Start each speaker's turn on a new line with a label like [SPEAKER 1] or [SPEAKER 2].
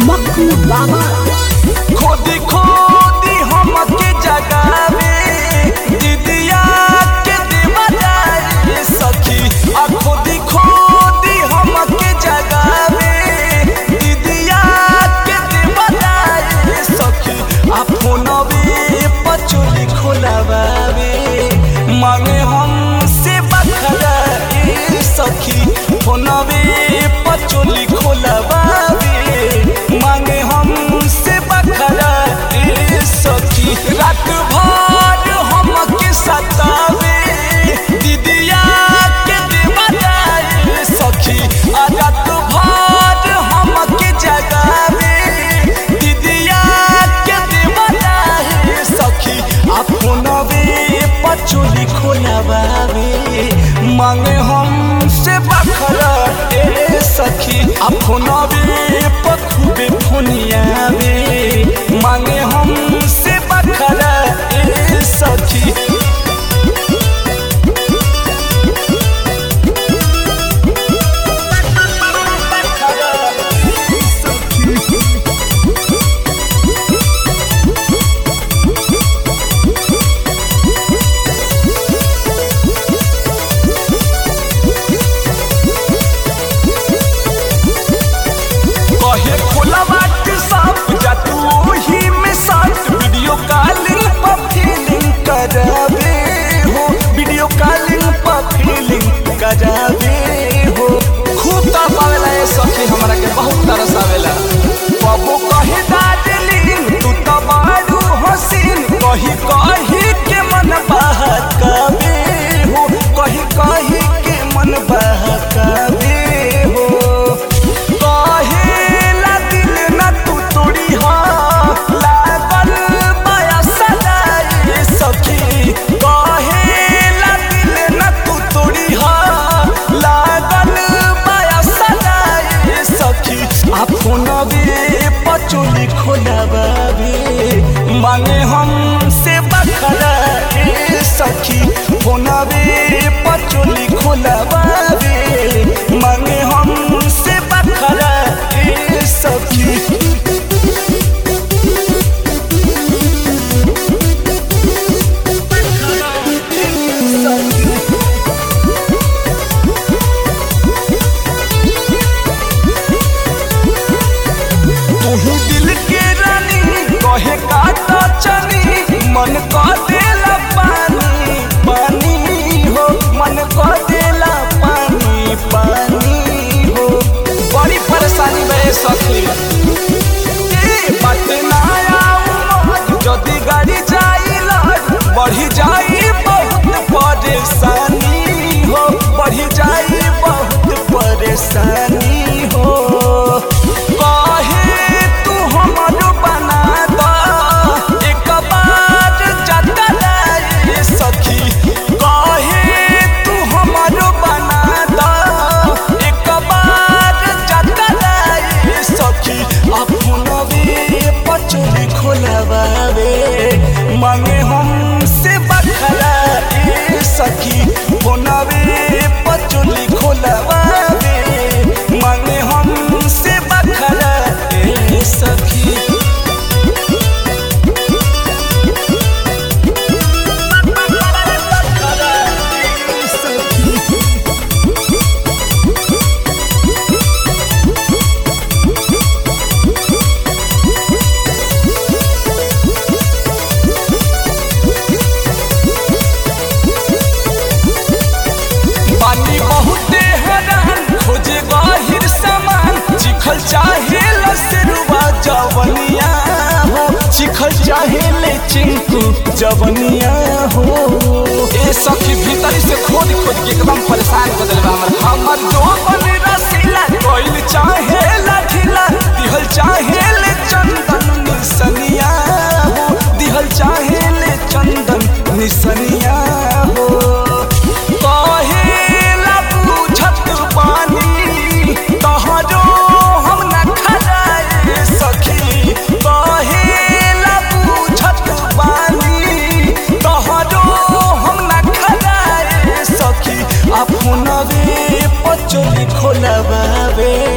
[SPEAKER 1] मक्कू बाबा
[SPEAKER 2] खोदी खोदी हमके जगावे दीदिया के देवा जाए सखी आ खोदी खोदी हमके जगावे दीदिया के देवा जाए सखी आ फोनवे पचोली खोलावे मांगे हमसे बखरा ए सखी फोनवे पचोली खोलावे मांगे हमसे बखरा ए सखी रात भर हमके सतावे दीदिया के देवा जाए सखी आ रात भर हमके जगावे दीदिया के देवा जाए सखी आ फोनवे पचोली खोलावे मांगे हमसे बखरा ए सखी आ फोनवे पखुबे फोनियावे मांगे हमसे बखरा ए सखी कहे खोला बाट साफ जा तू ओही में साथ वीडियो कॉलिंग पर फीलिंग करावे हो वीडियो कॉलिंग पर फीलिंग करावे हो खूब तरसावेला ये सखी हमरा के बहुत तरसावेला बाबू कहे दार्जिलिंग तू तो बारू हसीन कही कही के मन बहकावे हो कही कही के मन बहकावे हो कहेला दिल न तू तोड़ी हा लागल माया सदाई सखी कहेला दिल न तू तोड़ी हा लागल माया सदाई सखी आ फोनवे पचोली खोलावे मांगे हमसे बखरा ए सखी फोनवे पचोली खोलावे मांगे हमसे बखरा ए सखी तू दिल के रानी कहे काटा चनी मन का देला पानी पानी हो मन का देला पानी पानी हो बड़ी परेशानी बे सखी ए बात ना आऊ जदी गाड़ी जाई लड़ बढ़ी जाई बहुत परेशानी हो बढ़ी जाई बहुत परेशानी हो कहे तू हमरो बना द एक बार जतलाई सखी कहे तू हमरो बना द एक बार जतलाई सखी अपनवे पचोली खोलवावे मांगे हमसे बखरा ए सखी फोनवे पचोली खोलवावे मांगे हमसे बखरा ए सखी पानी बहुते हैरान खोजे बाहिर सामान चिखल चाहे लसरुआ जवनिया हो चिखल चाहे ले चिंकू जवनिया हो ए सखी भीतर से खोद खोद के एकदम परेशान कर देले बा हमर हमर जो बन रसीला कोइल चाहे लाठीला दिहल चाहे ले चंदन निसनिया हो दिहल चाहे ले चंदन निसनिया हो कहेला बुझत पानी तहरो हम न खराए सखी कहेला बुझत पानी तहरो हम न खराए सखी अपनवे पचोली खोलबावे